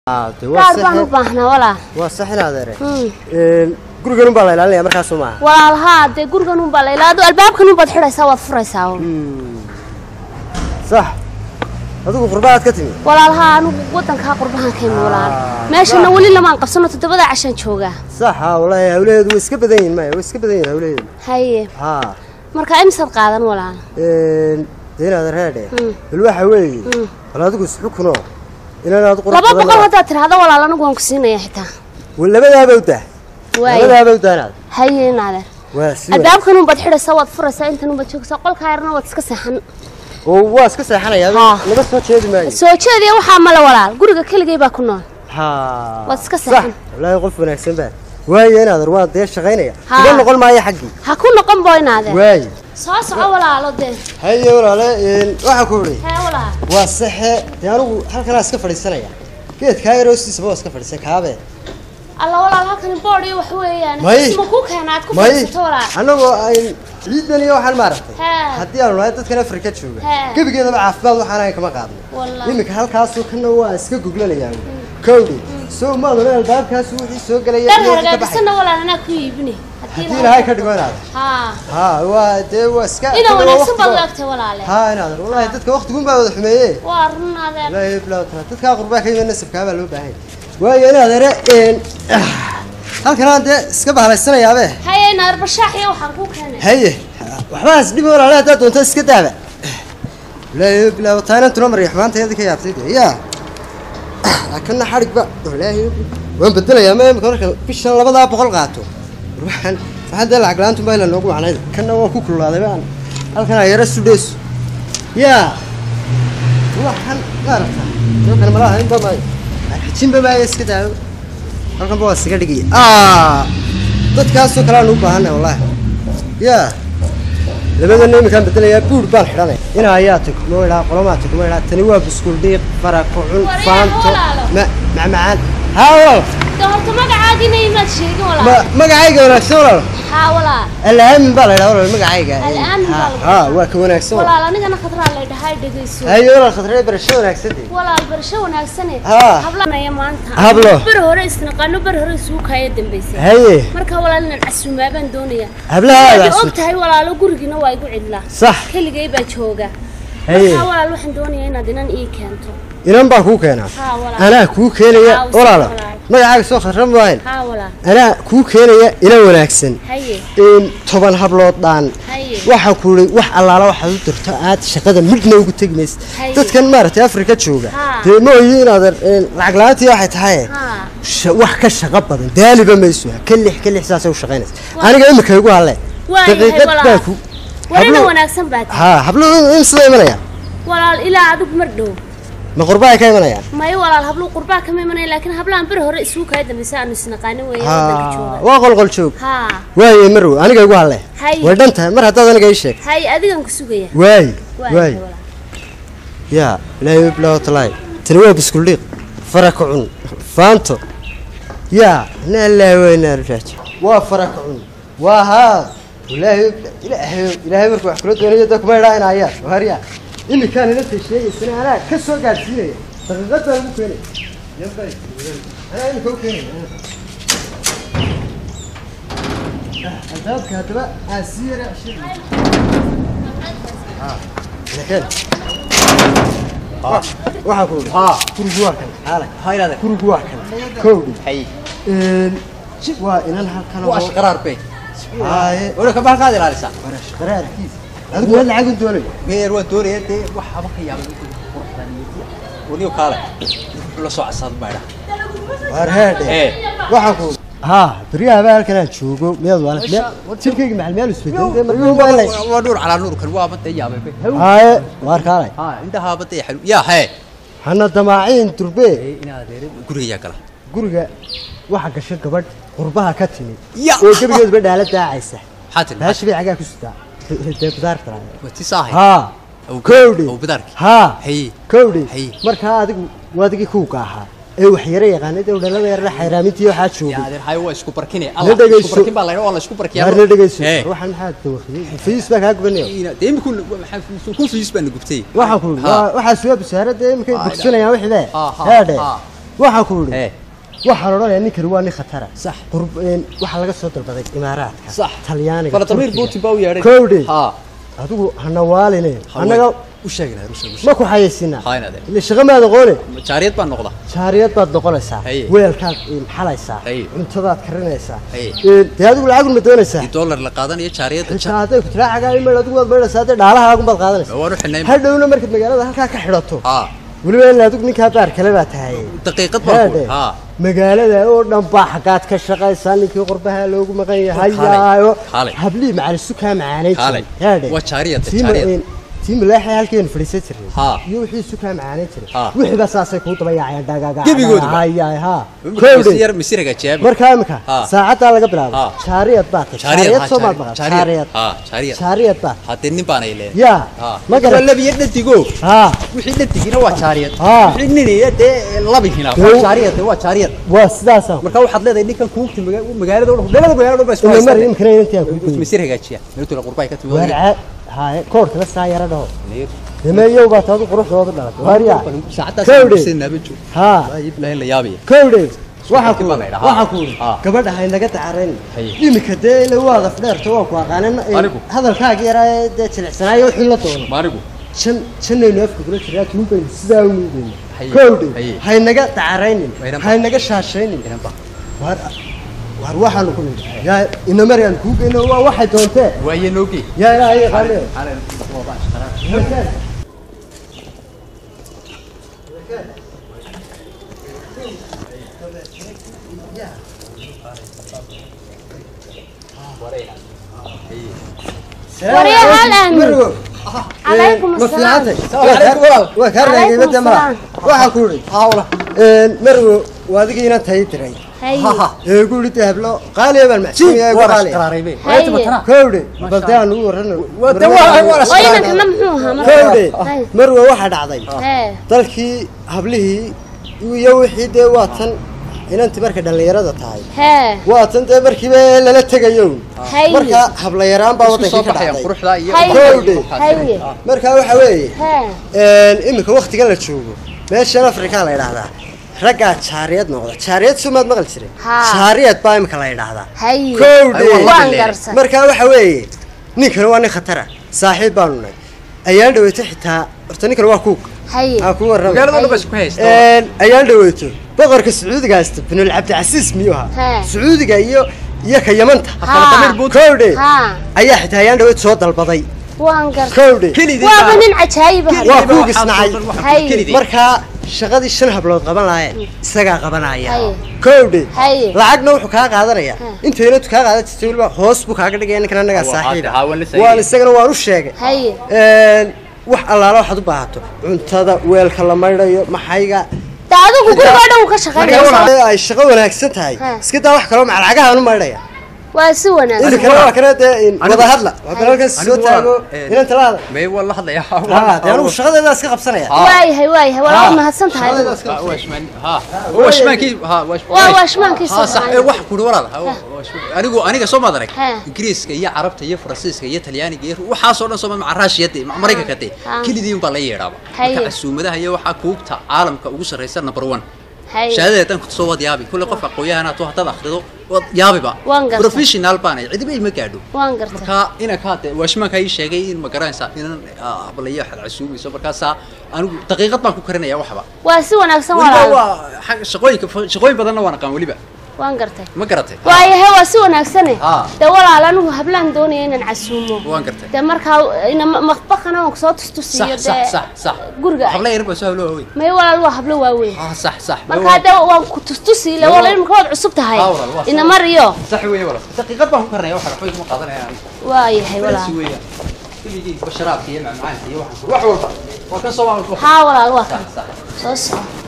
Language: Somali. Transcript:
de waa gaar baan u sax baahnaa walaa waa sax in adeere Hmm. gurigan un baa la ilaalinaya markaasoo maaha walaalhaa dee gurigan unbaa la ilaado albaabkan unbaad xidhaysaa waad furaysaa un. sax adigu qurbahaad ka timi walaalhaa anigu wadankaa qurbahan ka imi walaal meeshana weli lamaan qabsano toddobada cashaan joogaa sax ha wallaahi hawlaheedu way iska badan yihin maya way iska badan yihin hawlaheedu haye ha marka imisaad qaadan walaal de in adeereedhe Hmm. bal waxa weeye bal adigu isxukunoo inaan aad qurux laba boqol badan haddaad tidhaahdo walaal anigu waan ku siinaya xitaa labadaaba u dah waaye labadaaba u daanaad haye naadeer waa si albaabkan unbaad xidhaysaa waad furaysaa intan unbaad joogsaa qolkaa yarna waad iska seexan oo waa iska seexanayaa Ha. laga soo jeedi maayo soo jeediya waxaa male walaal guriga keligay baa ku nool ha Waad iska sax seexan. wallaahi qof wanaagsan baa waaye in adeer waa dee shaqaynaya Ha. uga noqon maayo xaggii ha ku noqon boy naadeer waaye soo soco walaalo dee haye walaale waxaa ku idhi hee walaal waa saxe dee anigu halkanaa iska fadhiisanaya geedkaa yar hoostiisaba waa iska fadhiisan kaabe alla walaal halkani boodh iyo wax weeyaan May. isma kuu keena aad ku may fadhiisato walaal annagoo ayn ciidan iyo waxaan maaragtay Haa. haddii aanu nahay dadkan afrika jooga Haa. gebigeedaba caafimaad waxaan ahayn kama qaadno Wallahi. iminka halkaasoo kana waa iska goglanayaan kowdhi soo maaduna albaabkaasu wixii soo gelaya dhar iyo wixii ka baxay hargaabisanna walaal anaa ku iibine haddii ilaahay ka dhigo inaad haa haa waa dee waa iska idan waa wanaagsan baad waqtigood. laagtay walaale haa inaad wallahi dadka waqtigun baa wada xumeeye waa run adeer ilaahay bilaa tara dadkaa qurbaa ka yimid nasabkaa baa loo baahan waayo in adeere halkanaan dee iska bahalaysanayaabee haye naadeer bashaax iyo waxaan kuu keenay haye waxbaas dhib walaale haddaad doonto iska daaba ilaahay bilaa taanantuna mariya xumaanta yadii ka yaabtay dee yaa kana xadhigba ilaahay waan bedelayaa ma imika marka bishan labadaa boqol qaato waxaan waxaan dee lacag la-aantu baa ila noogu wacnayd kana waan ku kululaaday baan halkanaa yara sudheyso yaa waxaan maaragta halkan malaha inba maayo xajinba maayo iska daabo halkanba waa isaga dhigaya aa dadkaasoo kale aan u baahanay wallaahi yaa labadana iminkaan bedelayaa buur baan xidhanay inaa ayaa tag moo idhaa qolomaa tag moo idhaa tani waa buskuul dhiiq farako cun War yaa faanto walaalo. ma macmacaan haa walaal de horta magacaagina imaad sheegin ma walaal magacayga wanaagsan walaal haa walaal alaamin baa la idhaa walaal magacayga Al-aamin baa Haa, lagu haa waa ka wanaagsan walaal walaal anigana khadraa lay dhahay dhegayso haye walaal khatree barasho wanaagsan dee walaal barasho wanaagsane Haa. hablanaya maanta Hablo. beri hore isnaqaano beri hore isugu kaaya dambaysay haye marka walaal inaan casuumaa baan doonaya hablaha waad aadaas og tahay walaalo gurigiina waa igu cidlaa sax keligay baa jooga haye marka walaal waxaan doonayaa inaad inan ii keento inan baa kuu keenaa haa walaal anaa kuu keenaya Haa, walaala walaal. magacaaga soo khatra maahayn haa walaal anaa kuu keenaya inan wanaagsan haye in toban hablood dhaan haye waxaa ku ii wax allaala waxaad u dirto aad shaqada midna ugu tegi maysa Haye. dadkan maaragtay afrika jooga Haa. dee mooyi inaadan lacag la-aantii waxay tahay haa sha- wax ka shaqo badan daaliba mayso ka lix ka lix saasay u shaqaynaysa aniga imika igu halle waa yahay daqiiqad baa walaal ku warina hablo- wanaagsan baa tahay haa hablo in sida imanaya walaal ilaa adigu mar dhow ma qurba ay ka imanayaan may walaal hablu qurbaa kama imanaya laakiin hablahan beri hore isugu kaaya dambaysa aanu isnaqaanin weeye wadanka haa jooga waa qolqol joog haa waaye marow aniga igu halle Haye. way dhan tahay mar haddaad aniga ii sheeg haye adigan ku sugaya waaye waa waaye yahay walaal yaa ilaahay bilaa talaay tani waa biskuldhiiq faraka cun faanto yaa na ilaahay weynaa raaji waa faraka cun waa haa ilaahay ilaahay ilaahay markuu wax kula doonayo da kuma idhaa inayaa waaryaa iminkaan inanta sheegaysana anaa ka soo gaadhsiinaya daqiiqad baan ugu keenaya yambay anaa iminka u keenaya Ah, albaabka haddaba aan sii yara ceshay lakeen waxaa ku idhi haa gurigu waa kan xaalay hayraade gurigu waa kan kowdhi hay waa inan halkan waa shaqaraar be haaye wala ka baxaad ilaalisa warash qaraarkiis adigu waa lacag u doonayo geer waan doonaya dee wax haba ka yaabay quruxdan iyo waniyo kaale la soo casaad baydha waar heedhe ee waxaa ku haa beryaha baa halkan aan joogo miyaad waala jirkayga maxal meel isbedel dee markuu baa lay waa nuur calaa nuur kan waa badda yaabay be haaye waar kaalay haa indaha badda ya xalu yaa hee hana damaaciin durbe ee inaad adeere guriga gala guriga waxa gasha gabadh qurbaha ka timid Ya. oo gebigeeduba dhaala daacaysa maxaa tiri baashi bay cagaa ku sitaa dee bidaarta wati saahay haa kowdhi oo bidaarki haa hay kowdhi Hay. markaa adigu waa adigii kuuga ahaa ee wax yara yaqaanay dee dhalada yarna xayraamintii waxaa yaa joogay adeer hay waa isku barkine La alla dhegayso. isku barkin baa la yidhaa waa la isku barkiyaa waarna dhegayso ee waxaan maxaa dawaqiyey fiis baa kaa gubanayo ina dee imikun maxaa ku fiis baan gubtay waxaan ku Ha. waxaa suwa basaaradda imikay Ah, bogsanayaan wixii bee Ha, ha, heedhe ha. waxaan ku idhi ee waxaan odhanayaa ninkani waa nin khatara Sax. qurb een, waxaa laga soo dalbaday imaaraadka sax talyaaniga falatamiir Turkiga. putin baa u yeedhay Kowdhi. ha adigu hana waaline Haween. annaga u sheegi lahaa rusha ma ku xayaysinaa Haa, inaad ile shaqo maad aqoone jaariyad baan noqda jaariyad baad noqonaysaa Haye. weelkaad een, xalaysaa Haye. cuntadaad karinaysaa Haye. Een, dee adigu lacagun ma doonaysaa di dollar la qaadanayo jaariyadda xitaa hadday ku tiraa cagaa imail adigu waad maydhaysaa haddee dhaalahaagun baad qaadanaysaa waan u xidhnay hadhowna markaad magaalada halkaa ka xidhato ha weliba in adigu ninkaa baar kale baa tahay daqiiqad baan ku Heedhe. ha magaalada oo dhan baa xaggaad ka shaqaysaa ninkii qurbaha loogu maqan yahay Kaalay, yaayo kaalay. hablii macalisu kaa macaanay Kaalay. heedhe Waa jaariyad, Tii ma- jaariyad. een, tii malaaxay halkeenu fadhiisan jirnay Haa. iyo wixii isu kaa macaanay jiray Haa. wixiiba saasay kuu daba yaacayaan dhagaga Gebigoodaba? hayaay haa Misi yar misiraga jeeba markaa imika Haa. saacaddaa laga bilaabo Haa. jaariyad baa tahay jaariyad soo maad maqan jaariyad ha jaariyad jaariyad baa hadee nin baan ay leeyahay yaa ha ma garan labiyo dhadigo haa wixii dhadigina waa jaariyad Haa. wixii ninaya dee labihina Dee- waa jaariyad dee waa jaariyad waa sidaasa marka waxaad leedahay ninkan kuugti magaalada oo dhan labada magaalada oo dhan baa isku ila mar haystaan imkana intaa ku goyn misir hagaajiya meeltula qurbay ka timi warca haye koorka la saa yara dhaho dameeyow baa taadu quruxdooda dhalatay waarya saacadaas Kowdhe. sinaba joog haa ayib lahayn la yaabiya kowdhe waxaa ku baa la yidhaha. waxaa ku uri Haa. gabadha haynaga dacarayn Haye. imika dee ila waada fdheerto waa ku aqaanan Anigu? hadalkaaga yaraa ee dee jilicsanaayo wixii la doono maanigu jan janaynu afka kula jiraa tuubaynu sidaa u nuugayna Haye. kowdhe Haye. haynaga dacaraynin Wayna ba- haynaga shaashaynin inan ba waar waar waxaanu ku nidhi yaa inamariyaan kuu geyno waa waxay doontee waaye noogi yaa ilaahay yaqaane Waryaa hal aamin. Marwo. Calaykum ma assalaam. fiicantay Calaykum walaal. waa kaa raagay Calaykum badda mala assalaam. waxaa ku idhi hawla marwo waa adigii inaan tahay diray Haye. ee ku idhi hablo qaaliya baan macsuumiyaa igu warash qaaliya qaraaraybe Haye. kowdhe balde aan ugu warrano Waa dee waa- waa la oo inankana muxuu ahaa marka? kowdhe Haye. marwo waxaa dhacday Hee. dalkii hablihii iyo wixii dee waa tan inantii markay dhallinyarada tahay Hee. waa tan dee markiiba lala tegayo Haye. marka hablayaraan baa isku soo wadankii ka baxayaan dhacday quruxda iyo Haye. Kowdhe. Haye. marka waxa weeye Hee. iminka waktigan la joogo meeshan afrika la yidhaahdaa raggaa jaariyad noqda jaariyad sumaad maqli jiray Haa. jaariyad baa imika la yidhaahdaa Haye. kowdhe Ay, Waan Leeyahay. garsan. marka waxa weeye ninkani waa nin khatara saaxiib baanu nahay ayaan dhaweyto xitaa horta ninkan waa kuug Haye. aan ku warramay magaalada oo dhan baa isku haysta Een, ayaan dhaweyto boqorka sacuudiga haysta binul cabdicasiis miyuu ahaa Haa. sacuudiga iyo iyo ka yamanta Haa. kowdhe Haa. ayaa xitaa ayaan dhaweyto soo dalbaday Waan garsan. kowdhe kelidii Waaba nin cajaa'ib ah. Waa kuug isnacay. Haye. markaa shaqadii shan hablood qaban lahaayeen isagaa qabanaya Haye. kowdhe Haye. lacagna wuxuu kaa qaadanaya Ha. intaynatu kaa qaadan jirtay weliba hoos buu kaaga dhigaya ninkan annagaa Waa saaxiiba hadda, haa, waan la saaxiibay. waan isagana waan u sheegay Haye. Een, wax allaala waxaad u baahato cuntada weelka la maydhayo maxayga Da adigu guriga oo dhan uu ka shaqaynaysaa. marka ay shaqo wanaagsan tahay Ha. iska daa wax kaloo macalagahaan u maydhaya Waa si wanaagsan. idinkana waa kana dee in Anigu- wada hadla waa kana halkan soo anigu waa- taago eh, inaan talaada may waa la hadlaya haa dee anigu shaqadeeda iska qabsanaya Haa. Waayahay waayahay. Waa Haa. mahadsan tahay. Shaqadeeda iska waa washmaan ha washmaankii ha Waa washmaankiisa. ha sax ee wax kuri walaal ha washmaan anigu aniga soo maad arag Ha. ingiriiska iyo carabta iyo faransiiska iyo talyaaniga iyo waxaas oo dhan soo ma raashiyada maraykanka te Ha. kelidii baa la yeedhaaba Haye. marka casuumadaha iyo waxaa kuubta caalamka ugu sarreysa number one Haye. shahaadada tan kusoo wad yaabi kulle qof aqooyahanaa tu haddaad akhrido wad yaabiba Waan gartay. professional baanay cidiba ima gaadho Waan gartay. marka ina ka hade washmaanka ii sheegay in ma garanaysaa inan hablayo waxaad casuumayso markaasaa anigu daqiiqad baan ku karinaya waxba Waa si wanaagsan weliba walaal. waa xag- shaqooyinka shaqooyin badanna waan aqaan weliba Waan gartay. ma garatay waayahay waa si wanaagsane Haa. dee walaal anigu hablaan doonaya inaan casuumo waan gartay dee markaa ina maqbaqana waan kusoo tustusiiyo sax sax sax sax guriga habla yar baa soo hablo waaweyn may walaal waa hablo waaweyn ah sax sax markaa dee waan ku tustusi le walaal marka waad cusub tahay Haa, walaal, waa ina mariyo sax weeye walaal daqiiqad baan ku karinaya waxa waxba kuma qaadanaya waayahay walaal walaal weeyaan kulligii basharaabka iyo macmacaanka iyo waxaan wax walba waa kan soo haa walaal waa kan sax sax soo soco